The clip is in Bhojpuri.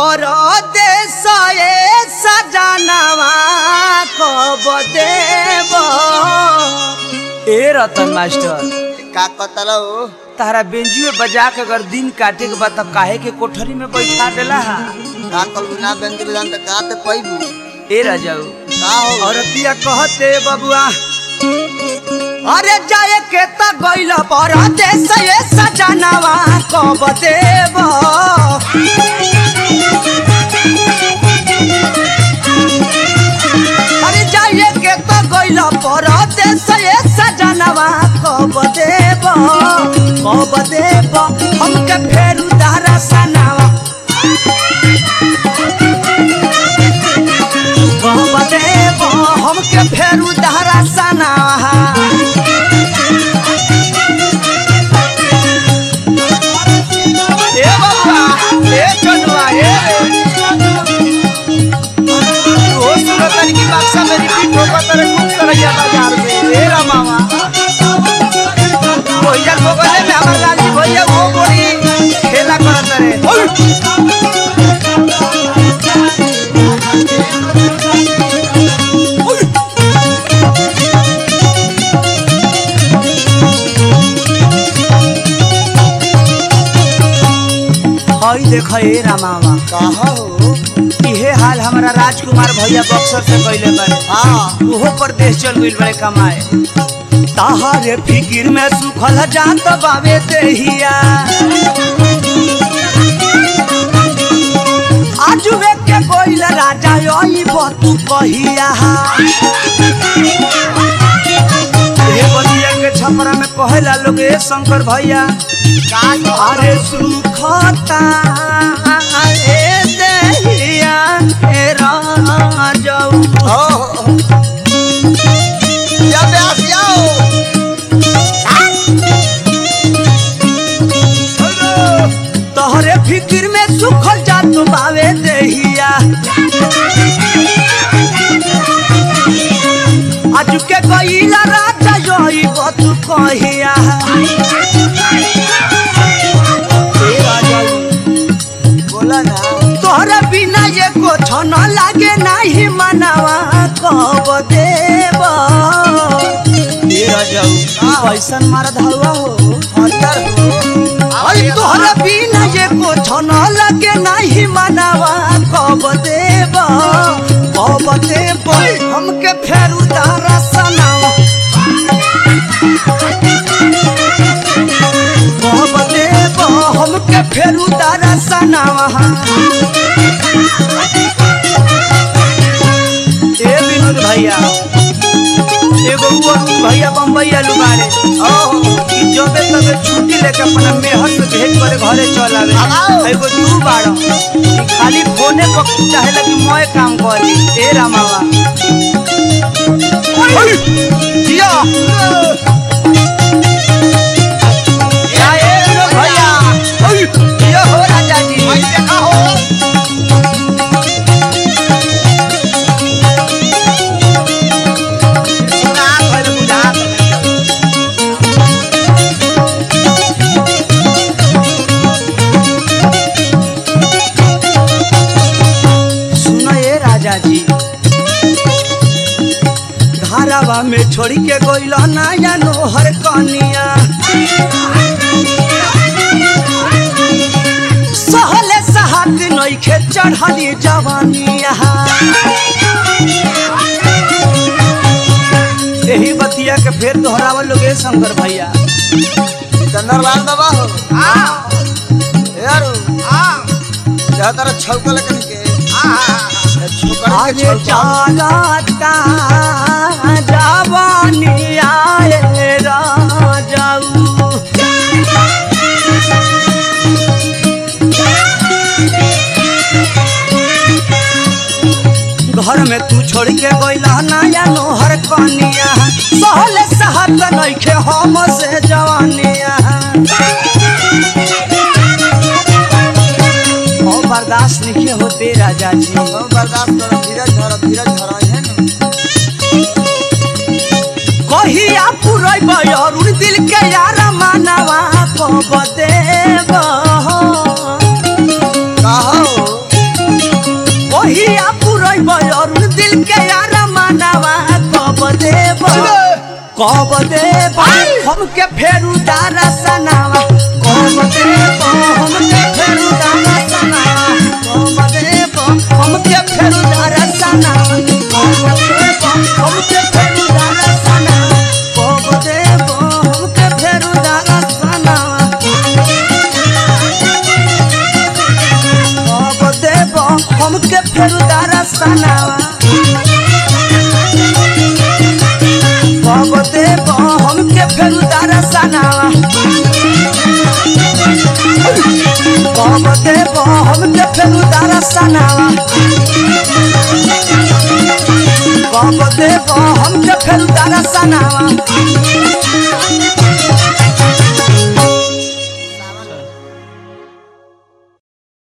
परदेश ए सजनवा कब देव ए रतन मास्टर का कतल हो तारा बेंजुए बजा के अगर दिन काटे के बाद तब काहे के कोठरी में बैठा देला हा का कल बिना बेंदी बजान त का ते पैबू ए राजाऊ का हो औरतिया कहते बबुआ अरे जाए के त गइल परदेश ए सजनवा कब देव अरे जाए के त गइल परदेश ए सजनवा कब देव कब देव हमके फेर उधारा सनावा कब देव हमके फेर उधारा सनावा ए बबुआ ए चनुआ ए ओ सुरतन की बक्सा में रिपीट होगा तेरे खूब सरैया बाजार में ए रमावा भैया को गले में हमार लाली भैया वो बोली खेला करत रे हई देख ए रामावा का हो इहे हाल हमारा राजकुमार भैया बक्सर से कैले बारे हां ओहो परदेश चल गइल बड़े कमाए ताहारे फिकिर में सुखल जात बावे देहिया आजू के कोइल राजा यही बतू कहिया हे बतिया के छपरा में कहेला लोग ए शंकर भैया का अरे सुखता ए देहिया ए राजऊ हो या ब्यास जाओ तोहरे फिक्र में सुखल जात बावे देहिया आज के गईला राजा यही बत कहिया ए राजाऊ, बोला ना तोहरे बिना ये कुछ न लागे नहीं मनावा कब देव ए राजाऊ, कैसन मार धलवा हो अंदर हो अरे तोहरा बिना ये कुछ न लगे नहीं मनावा कब देव कब देव हमके फेर उतारा सनावा कब देव हमके फेर उतारा सनावा ए विनोद भैया एगो वो भैया बम्बई आलू बारे ओ कि जबे तबे छुट्टी लेके अपना मेहर से भेंट करे घरे चल आवे आओ। एगो तू बाड़ो कि खाली फोने पर चाहे लगी मोए काम करी ए रामावा जिया या ए रो भैया जिया हो राजा जी भाई देखा हो सुना भइल बुझा सुनो ए राजा जी धारावा में छोड़ी के गोइल नया नोहर कनिया सहले सहात नइखे चढ़ली जवानिया यही बतिया के फेर दोहरावल लोग ए शंकर भैया चंदरलाल बाबा हो यारो जा तारा छौकल कन के छौकल के आगे छौकल चालता जवानिया ए राजाऊ घर में तू छोड़ के गइला नया नोहर कनिया सहले सहत नइखे हम से जवानिया ओ बर्दाश्त नहीं होते राजा जी हम बर्दाश्त करो धीरज धरो धीरज धरो है ना कहिया पुरई बयरुण दिल के यार मानवा कब देव कहो देब हमके फेरू दारा सनावा कब देब हमके फेरू दारा सनावा कब देब हमके फेरू दारा सनावा कब देब हमके फेरू दारा सनावा कब देब हमके फेरू दारा सनावा कब देब हमके फेरू दारा सनावा कब देब हमके फेरू दारा सनावा कब देब हमके फेरू दारा सनावा कब देब हमके फेरू दारा सनावा